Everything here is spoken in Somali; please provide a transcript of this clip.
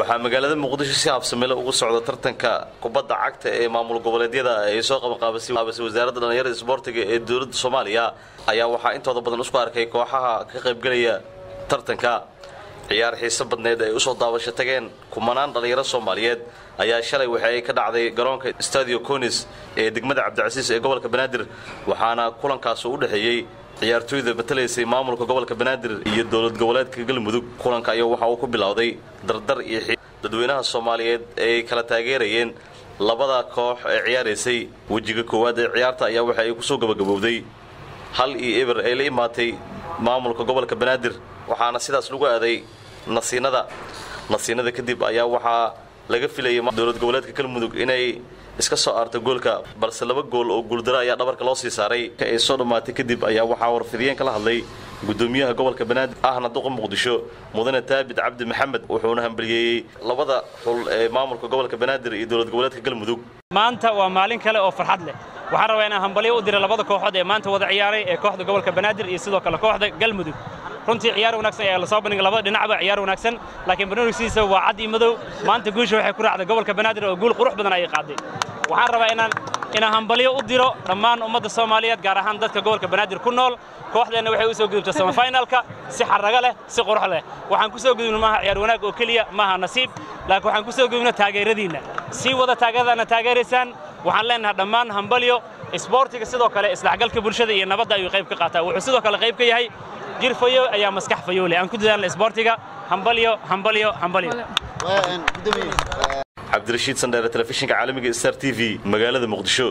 waxaa magaalada muqdisho si habsamele ugu socda tartanka kubadda cagta ee maamul goboleedyada ay soo qabanqaabasay wasaaradda dhallinyarada isboortiga ee dowladda soomaaliya ayaa waxaa intooda badan isku arkay kooxaha ka qaybgelaya tartanka ciyaar xiise badneed ay usoo daawasho tageen kumanaan dhallinyaro soomaaliyeed ayaa shalay waxa ay ka dhacday garoonka stadio conis ee degmada cabdicasiis ee gobolka banaadir waxaana kulankaas u dhexeeyey ciyaartooyda matalaysay maamulka gobolka banaadir iyo dowlad goboleedka galmudug kulanka ayaa waxa uu ku bilowday dardar iyo dadweynaha soomaaliyeed ay kala taageerayeen labada koox ee ciyaaraysay wejiga koowaad ee ciyaarta ayaa waxa ay kusoo gabagabowday hal iyo eber ay la imaatay maamulka gobolka banaadir waxaana sidaas lagu aaday nasiinada nasiinada kadib ayaa waxaa laga filayay dowlad goboleedka galmudug inay iska soo aarto goolka balse laba gool oo guuldaro ayaa dhabarka loo sii saaray ay soo dhammaatay kadib ayaa waxaa warfidiyeen kala hadlay gudoomiyaha gobolka banaadir ahna duqa muqdisho mudane taabid cabdi maxamed wuxuuna hambaliyeeyey labada xul ee maamulka gobolka banaadir iyo dowlad goboleedka galmudug maanta waa maalin kale oo farxad leh waxaan rabaa inaan hambalyo u dira labada kooxood ee maanta wada ciyaaray ee kooxda gobolka banaadir iyo sidoo kale kooxda galmudug runtii ciyaar wanaagsan ayaa la soo bandhigay labada dhinacba ciyaar wanaagsan laakiin barnaamijkiisa waa cad iyo madow maanta guusha waxay ku raacday gobolka banaadir oo guul qurux badan ayay qaaday waxaan rabaa inaan inaan hambalyo u diro dhammaan ummadda soomaaliyeed gaar ahaan dadka gobolka banaadir ku nool kooxdeenna waxay u soo gudubtay semifinalka si xarrago leh si qurux leh waxaan ku soo gudubna maaha ciyaar wanaag oo keliya maaha nasiib laakiin waxaan ku soo gudubna taageeradiinna sii wada taageeradaana taageeraysaan waxaan leenahay dhammaan hambalyo isboortiga sidoo kale isdhexgalka bulshada iyo nabadda ayuu qayb ka qaataa wuxuu sidoo kale qayb ka yahay jir fayo ayaa maskax fayo leh aan ku dadaalna isboortiga hambalyo hambalyo hambalyo cabdirashiid sandheere telefishinka caalamiga star t v magaalada muqdisho